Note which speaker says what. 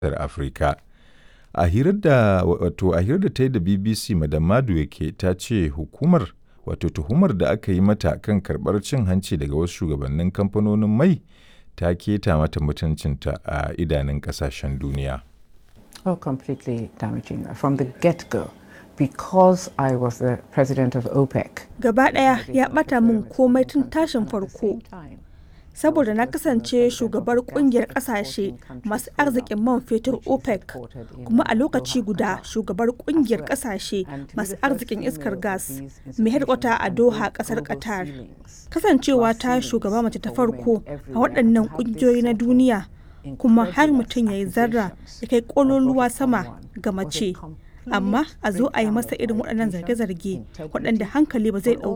Speaker 1: ƙasar Afirka. A hirar da wato a hirar da ta yi da BBC Madam Madueke ta ce hukumar wato tuhumar da aka yi mata kan karɓar cin hanci daga wasu shugabannin kamfanonin mai ta keta mata mutuncinta a idanun ƙasashen duniya.
Speaker 2: Oh, completely damaging from the get-go. Because I was the president of OPEC.
Speaker 3: Gaba ɗaya ya ɓata min komai tun tashin farko. Saboda na kasance shugabar kungiyar ƙasashe masu arzikin man fetur OPEC, kuma a lokaci guda shugabar kungiyar ƙasashe masu arzikin iskar gas mai hedkwata a Doha ƙasar Qatar. Kasancewa ta shugaba mace ta farko a waɗannan ƙungiyoyi na duniya kuma har mutum ya yi zarra ya kai ƙololuwa sama ga mace. amma a zo a yi masa irin waɗannan zarge-zarge waɗanda hankali ba zai ɗauka